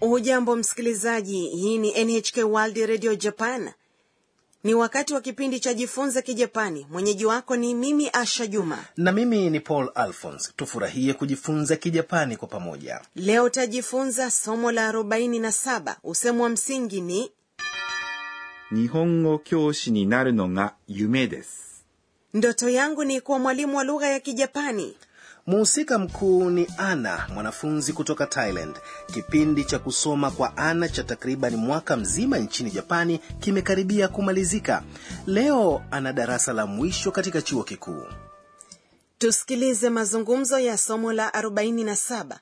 hujambo msikilizaji hii ni nhk world radio japan ni wakati wa kipindi cha jifunze kijapani mwenyeji wako ni mimi asha juma na mimi ni paul alphons tufurahie kujifunza kijapani kwa pamoja leo utajifunza somo la 47 usemu wa msingi ni 日本語教師になるのが夢です。 ndoto yangu ni kuwa mwalimu wa lugha ya kijapani muhusika mkuu ni ana mwanafunzi kutoka thailand kipindi cha kusoma kwa ana cha takriban mwaka mzima nchini japani kimekaribia kumalizika leo ana darasa la mwisho katika chuo kikuu tusikilize mazungumzo ya somo la 47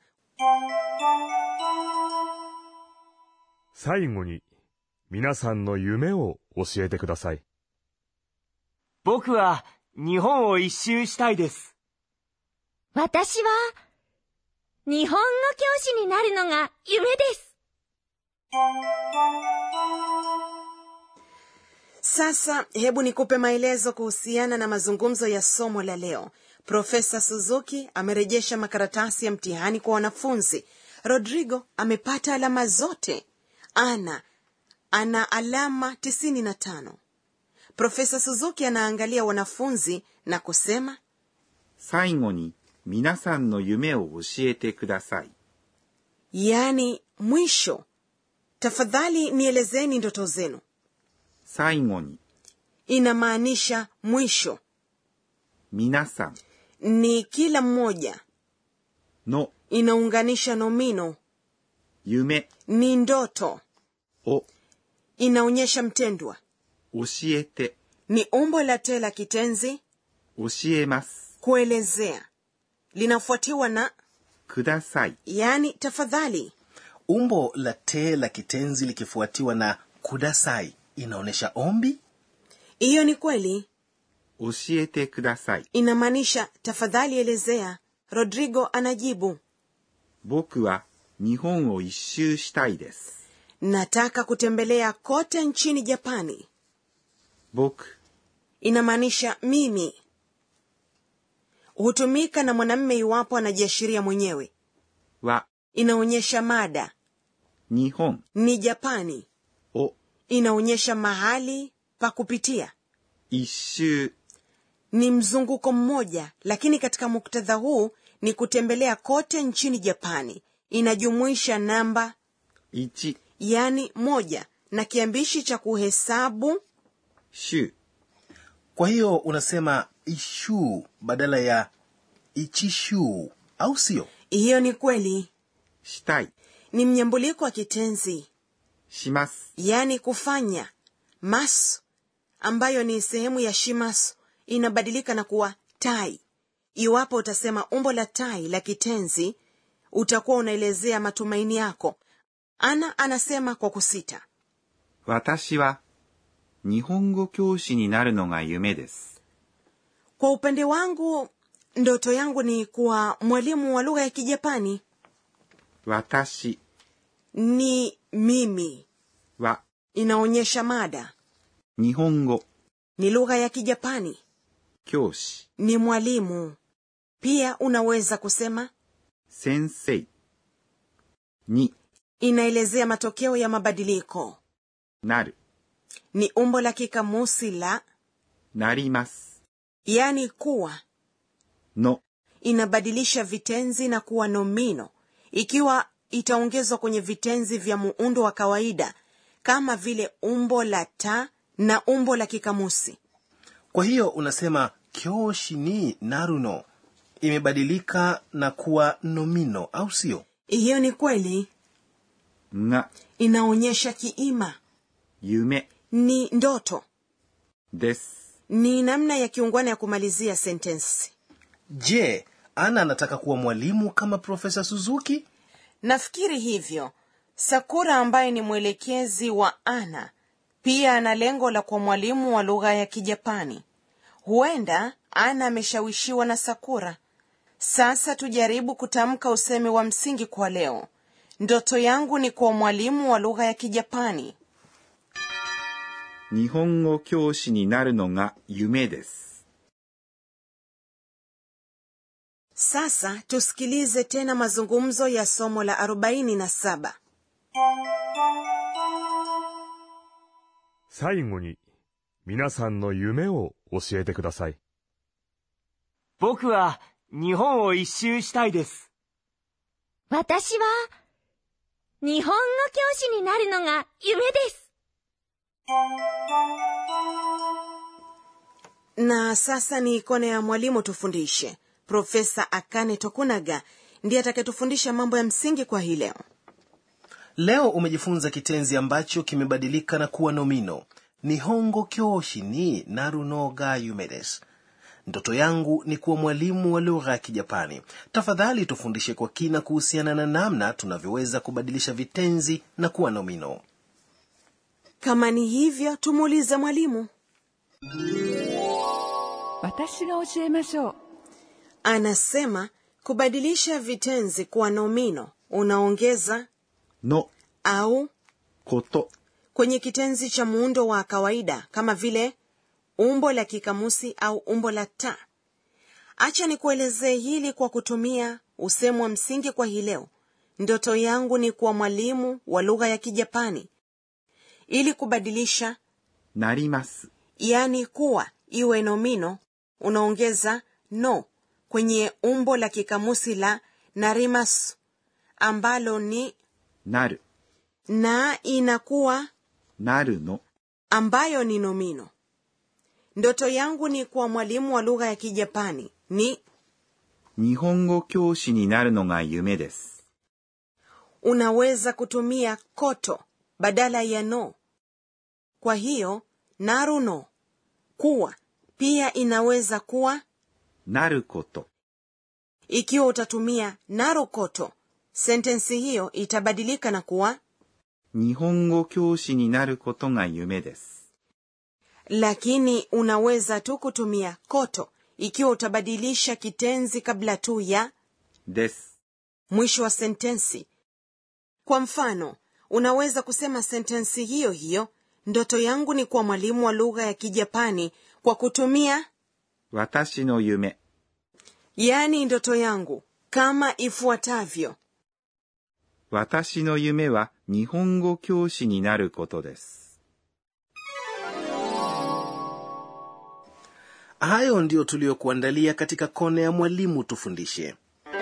最後に皆さんの夢を教えてください。 僕は日本を一周したいです。 私は、日本語教師になるのが夢です。 sasa hebu nikupe maelezo kuhusiana na mazungumzo ya somo la leo profesa suzuki amerejesha makaratasi ya mtihani kwa wanafunzi rodrigo amepata alama zote ana ana alama 95 profesa suzuki anaangalia wanafunzi na kusema 最後に皆さんの夢を教えてください。 yaani mwisho tafadhali nielezeni ndoto zenu 最後に inamaanisha mwisho 皆さん ni kila mmoja の inaunganisha nomino 夢 ni ndoto を inaonyesha mtendwa 教えて ni umbo la te la kitenzi 教えます。 kuelezea linafuatiwa na ください。 yani tafadhali umbo la te la kitenzi likifuatiwa na kudasai inaonyesha ombi hiyo ni kweli 教えてください。 inamaanisha tafadhali elezea rodrigo anajibu 僕は日本を一周したいです。 nataka kutembelea kote nchini japani 僕 inamaanisha mimi hutumika na mwanamme iwapo anajiashiria mwenyewe は inaonyesha mada 日本 ni japani を inaonyesha mahali pa kupitia 一周 ni mzunguko mmoja lakini katika muktadha huu ni kutembelea kote nchini japani inajumuisha namba 一 yani moja na kiambishi cha kuhesabu 周 kwa hiyo unasema ishu badala ya ichishu au sio hiyo ni kweli したい ni mnyambuliko wa kitenzi します。 yani kufanya mas ambayo ni sehemu ya shimas inabadilika na kuwa tai iwapo utasema umbo la tai la kitenzi utakuwa unaelezea matumaini yako ana anasema kwa kusita 私は日本語教師になるのが夢です。 kwa upande wangu ndoto yangu ni kuwa mwalimu wa lugha ya kijapani 私 ni mimi は inaonyesha mada 日本語 ni lugha ya kijapani 教師 ni mwalimu pia unaweza kusema 先生に inaelezea matokeo ya mabadiliko なる ni umbo la kikamusi la なります。 yani kuwa の inabadilisha vitenzi na kuwa nomino ikiwa itaongezwa kwenye vitenzi vya muundo wa kawaida kama vile umbo la ta na umbo la kikamusi kwa hiyo unasema kyoshi ni naruno imebadilika na kuwa nomino au sio hiyo ni kweli が inaonyesha kiima 夢 ni ndoto です。 ni namna ya kiungwana ya kumalizia sentensi je ana anataka kuwa mwalimu kama profesa suzuki nafikiri hivyo sakura ambaye ni mwelekezi wa ana pia ana lengo la kuwa mwalimu wa lugha ya kijapani huenda ana ameshawishiwa na sakura sasa tujaribu kutamka usemi wa msingi kwa leo ndoto yangu ni kuwa mwalimu wa lugha ya kijapani 日本語教師になるのが夢です。 sasa tusikilize tena mazungumzo ya somo la 47 最後に、皆さんの夢を教えてください。 僕は日本を一周したいです。 私は、日本語教師になるのが夢です。 na sasa ni kona ya mwalimu tufundishe profesa akane tokunaga ndiye atakayetufundisha mambo ya msingi kwa hii leo leo umejifunza kitenzi ambacho kimebadilika na kuwa nomino nihongo kyoshi ni narunoga yumedes ndoto yangu ni kuwa mwalimu wa lugha ya kijapani tafadhali tufundishe kwa kina kuhusiana na namna tunavyoweza kubadilisha vitenzi na kuwa nomino kama ni hivyo tumuulize mwalimu 私が教えましょう anasema kubadilisha vitenzi kuwa nomino unaongeza の au こと、 kwenye kitenzi cha muundo wa kawaida kama vile umbo la kikamusi au umbo la ta acha nikuelezee hili kwa kutumia usemo wa msingi kwa hii leo ndoto yangu ni kuwa mwalimu wa lugha ya kijapani ili kubadilisha なります。 yani kuwa iwe nomino unaongeza no kwenye umbo la kikamusi la narimasu ambalo ni なる、 na inakuwa なるの、 ambayo ni nomino ndoto yangu ni kuwa mwalimu wa lugha ya kijapani ni 日本語教師になるのが夢です。 unaweza kutumia koto badala ya no kwa hiyo naru no kuwa pia inaweza kuwa なること、 ikiwa utatumia naru koto sentensi hiyo itabadilika na kuwa 日本語教師になることが夢です。 lakini unaweza tu kutumia koto ikiwa utabadilisha kitenzi kabla tu ya です。 mwisho wa sentensi kwa mfano unaweza kusema sentensi hiyo hiyo ndoto yangu ni kuwa mwalimu wa lugha ya kijapani kwa kutumia 私の夢、 yaani ndoto yangu kama ifuatavyo 私の夢は日本語教師になることです。 hayo ndiyo tuliyokuandalia katika kona ya mwalimu tufundishe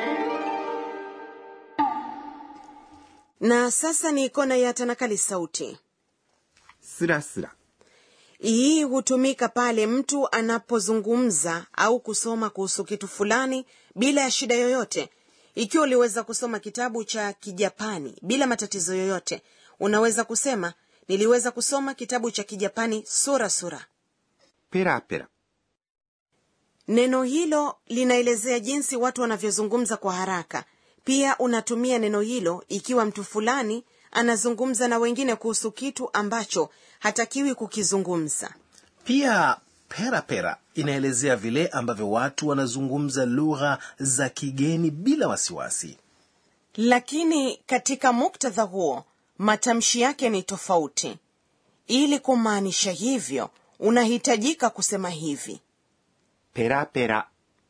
na sasa ni kona ya tanakali sauti すらすら、 hii hutumika pale mtu anapozungumza au kusoma kuhusu kitu fulani bila ya shida yoyote ikiwa uliweza kusoma kitabu cha kijapani bila matatizo yoyote unaweza kusema niliweza kusoma kitabu cha kijapani sura sura ペラペラ、 neno hilo linaelezea jinsi watu wanavyozungumza kwa haraka pia unatumia neno hilo ikiwa mtu fulani anazungumza na wengine kuhusu kitu ambacho hatakiwi kukizungumza pia pera pera inaelezea vile ambavyo watu wanazungumza lugha za kigeni bila wasiwasi lakini katika muktadha huo matamshi yake ni tofauti ili kumaanisha hivyo unahitajika kusema hivi ペラペラ、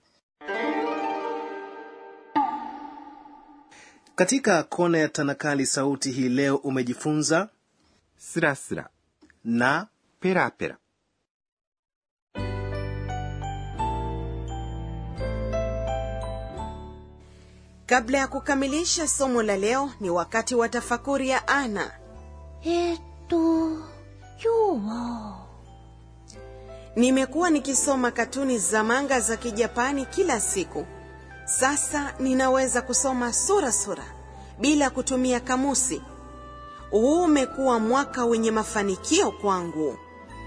katika kona ya tanakali sauti hii leo umejifunza すらすら、 na ペラペラ。 kabla ya kukamilisha somo la leo ni wakati wa tafakuri ya ana えーっと、今日は、 nimekuwa nikisoma katuni za manga za kijapani kila siku sasa ninaweza kusoma sura sura bila kutumia kamusi huu umekuwa mwaka wenye mafanikio kwangu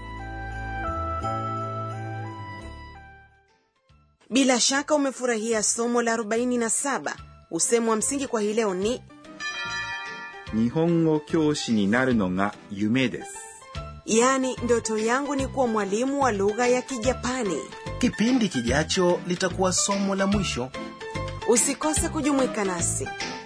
bila shaka umefurahia somo la 47 usemo wa msingi kwa hii leo ni 日本語教師になるのが夢です。 yaani ndoto yangu ni kuwa mwalimu wa lugha ya kijapani kipindi kijacho litakuwa somo la mwisho usikose kujumuika nasi